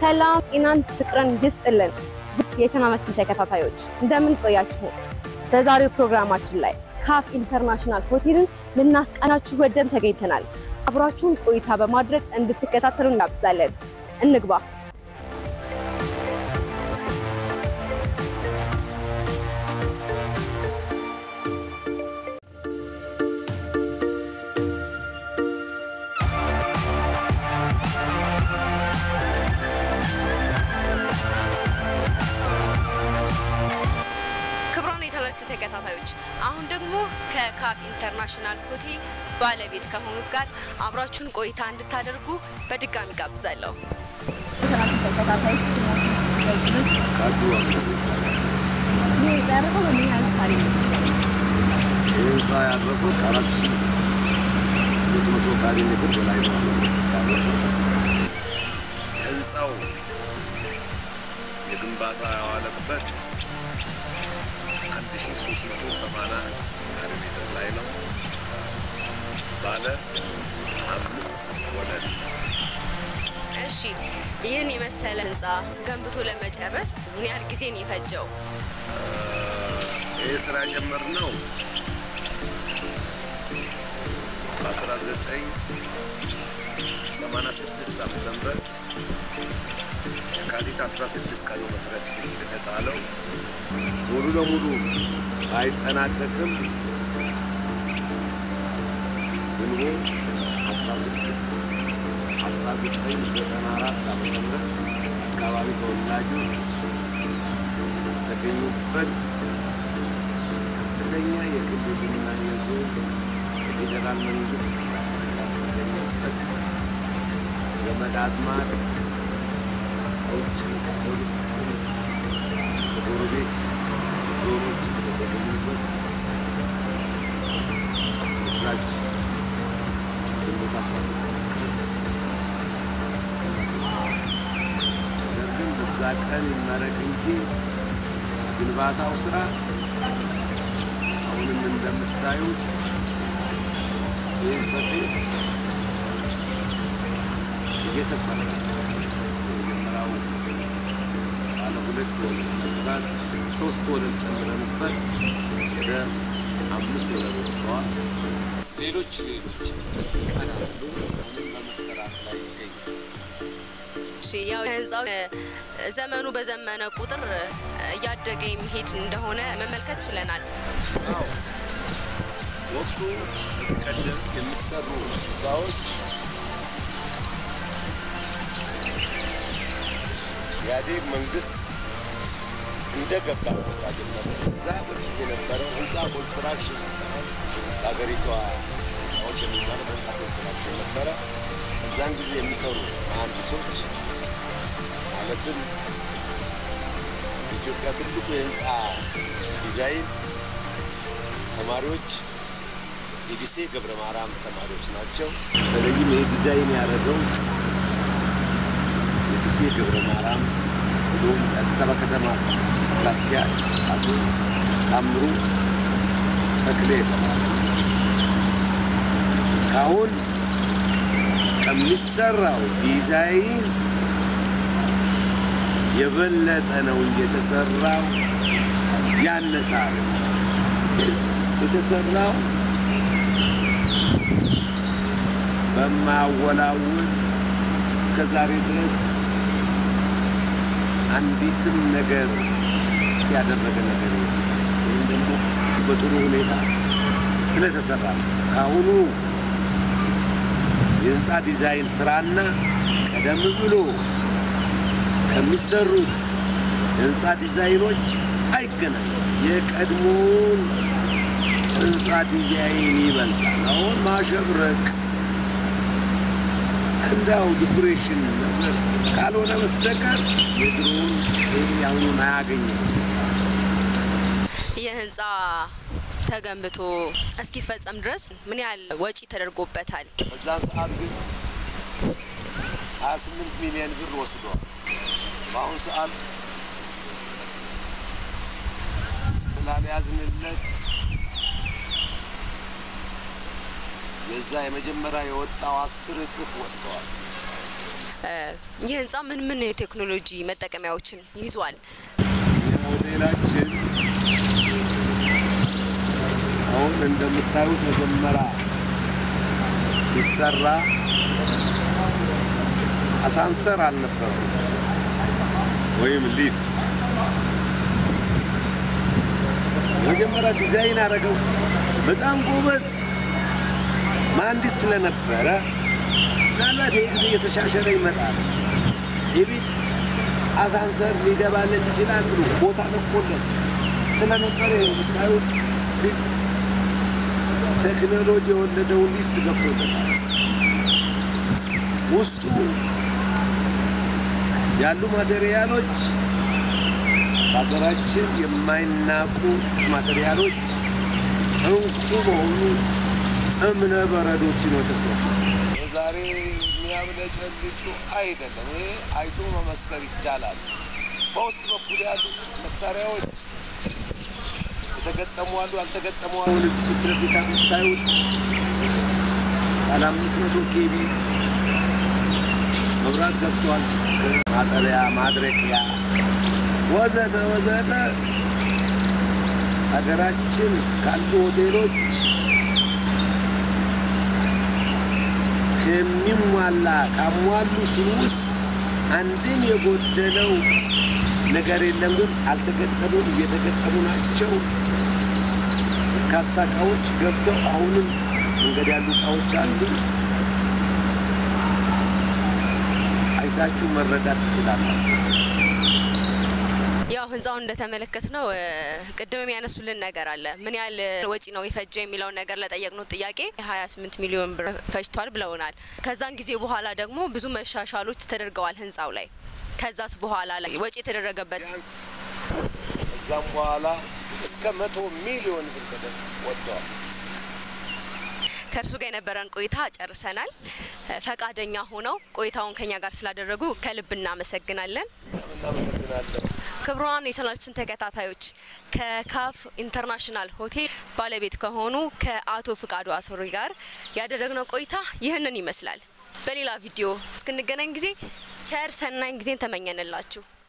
ሰላም ጤናን ፍቅርን ይስጥልን። ውድ የቻናላችን ተከታታዮች እንደምን ቆያችሁ? በዛሬው ፕሮግራማችን ላይ ካፍ ኢንተርናሽናል ሆቴልን ልናስቃናችሁ ወደን ተገኝተናል። አብራችሁን ቆይታ በማድረግ እንድትከታተሉ እናብዛለን። እንግባ። ክብሯን የቻናላችን ተከታታዮች አሁን ደግሞ ከካፍ ኢንተርናሽናል ሆቴል ባለቤት ከሆኑት ጋር አብራችሁን ቆይታ እንድታደርጉ በድጋሚ ጋብዛለሁ። የቻናላችን ተከታታዮች ካዱ አስፈሪ ይህ የጸረፈው በምን ያህል ታሪክ ይህ ህንፃ ያረፈው ከአራት ሺ ሁለት መቶ ካሬ ሜትር በላይ ነው ያረፈው። የህንፃው የግንባታ ያዋለበት አንድ ሺ ሶስት መቶ ሰማንያ ካሬ ሜትር ላይ ነው። ባለ አምስት ወለል እሺ ይህን የመሰለ ህንፃ ገንብቶ ለመጨረስ ምን ያህል ጊዜ ነው የፈጀው? ይህ ስራ የጀመርነው በ1986 ዓመተ ምህረት የካቲት 16 ቀን መሰረት የተጣለው ሙሉ ለሙሉ አይጠናቀቅም። ግንቦት 16 1994 ዓመተ ምህረት አካባቢ ተወላጆች የተገኙበት ከፍተኛ የክልልና የዞን የፌዴራል መንግስት ባለስልጣን የተገኘበት ዘመድ አዝማድ ከውጭም ከሀገር ውስጥም ከጎረቤት ዞኖች የተገኙበት እዛች ግንቦት 16 ቀን ነገር ግን በዛ ቀን ይመረቅ እንጂ ግንባታው ስራ አሁንም እንደምታዩት ፌዝ በፌዝ እየተሰራ የመጀመሪያው ባለ ሁለት ወለል ነበር። ሶስት ወለል ጨምረንበት ወደ አምስት ወለል ወጥተዋል። ሌሎች ሌሎች ይቀራሉ። አሁንም በመሰራት ላይ ይገኛል። እሺ ያው ህንፃው እ፣ ዘመኑ በዘመነ ቁጥር እ፣ እያደገ የሚሄድ እንደሆነ መመልከት ችለናል። አዎ ወቅቱ ከዚህ ቀደም የሚሰሩ ህንፃዎች ኢህአዴግ መንግስት እንደገባ ነው ስራ ጀመረ። እዛ በፊት የነበረው ህንፃ ኮንስትራክሽን ነበረ። በሀገሪቷ ህንፃዎች የሚባለው በህንፃ ኮንስትራክሽን ነበረ። እዛን ጊዜ የሚሰሩ መሀንዲሶች ማለትም የኢትዮጵያ ትልቁ የህንፃ ዲዛይን ተማሪዎች የዲሴ ገብረ ማርያም ተማሪዎች ናቸው። በተለይም ይሄ ዲዛይን ያደረገው የዲሴ ገብረ ማርያም ብሎም የአዲስ አበባ ከተማ ስራ አስኪያጅ አቶ ታምሩ ተክሌ የተባለ ካሁን ከሚሰራው ዲዛይን የበለጠ ነው እንጂ የተሰራው ያነሳል። የተሰራው በማወላውል እስከ ዛሬ ድረስ አንዲትም ነገር ያደረገ ነገር የለም። ይህም ደግሞ በጥሩ ሁኔታ ስለተሰራ ነው። ከአሁኑ የህንፃ ዲዛይን ስራና ቀደም ብሎ ከሚሰሩት የህንፃ ዲዛይኖች አይገናኝም። የቀድሞውን ህንፃ ዲዛይን ይበልጣል። አሁን ማሸብረቅ እንዳው ዲኮሬሽን ነገር ካልሆነ በስተቀር የድሮውን ያሁኑን አያገኝም። ይህ ህንፃ ተገንብቶ እስኪፈጸም ድረስ ምን ያህል ወጪ ተደርጎበታል? በዛን ሰዓት ግን 28 ሚሊዮን ብር ወስዷል። በአሁኑ ሰዓት ስላልያዝንለት የዛ የመጀመሪያ የወጣው አስር እጥፍ ወጥተዋል። ይህ ህንፃ ምን ምን የቴክኖሎጂ መጠቀሚያዎችን ይዟል? ሞዴላችን አሁን እንደምታዩት መጀመሪያ ሲሰራ አሳንሰር አልነበረም ወይም ሊፍት። የመጀመሪያ ዲዛይን አደረገው በጣም ጎበዝ መሀንዲስ ስለነበረ ምናልባት ይህ ጊዜ እየተሻሸለ ይመጣል የቤት አሳንሰር ሊገባለት ይችላል ብሎ ቦታ ለቆለት ስለነበረ የምታዩት ሊፍት ቴክኖሎጂ የወለደውን ሊፍት ገብቶለታል። ውስጡ ያሉ ማቴሪያሎች በሀገራችን የማይናቁ ማቴሪያሎች እንቁ በሆኑ እምነ በረዶችን የተሰሩ የዛሬ የሚያብለጨልጩ አይደለም። ይሄ አይቶ መመስከር ይቻላል። በውስጥ በኩል ያሉት መሳሪያዎች የተገጠሙ አሉ፣ ያልተገጠሙ አሉ። ፊት ለፊት የምታዩት ባለ አምስት መቶ ኬቢ መብራት ገብቷል። ማጠቢያ፣ ማድረቂያ ወዘተ ወዘተ ሀገራችን ካሉ ሆቴሎች ከሚሟላ ካሟሉት ውስጥ አንድም የጎደለው ነገር የለም። ግን አልተገጠሙም፣ እየተገጠሙ ናቸው። በርካታ እቃዎች ገብተው አሁንም መንገድ ያሉ እቃዎች አሉ። አይታችሁ መረዳት ትችላላችሁ። ያው ህንፃውን እንደተመለከት ነው ቅድምም ያነሱልን ነገር አለ። ምን ያህል ወጪ ነው የፈጀው የሚለውን ነገር ለጠየቅነው ጥያቄ 28 ሚሊዮን ብር ፈጅቷል ብለውናል። ከዛን ጊዜ በኋላ ደግሞ ብዙ መሻሻሎች ተደርገዋል ህንፃው ላይ። ከዛስ በኋላ ላይ ወጪ የተደረገበት ቢያንስ እዛም በኋላ እስከ መቶ ሚሊዮን ብር በደንብ ወጥተዋል። ከእርሱ ጋር የነበረን ቆይታ ጨርሰናል። ፈቃደኛ ሆነው ቆይታውን ከኛ ጋር ስላደረጉ ከልብ እናመሰግናለን። እናመሰግናለን። ክቡራን የቻናላችን ተከታታዮች ከካፍ ኢንተርናሽናል ሆቴል ባለቤት ከሆኑ ከአቶ ፍቃዱ አሶሪ ጋር ያደረግነው ቆይታ ይህንን ይመስላል። በሌላ ቪዲዮ እስክንገናኝ ጊዜ ቸር ሰናኝ ጊዜን ተመኘንላችሁ።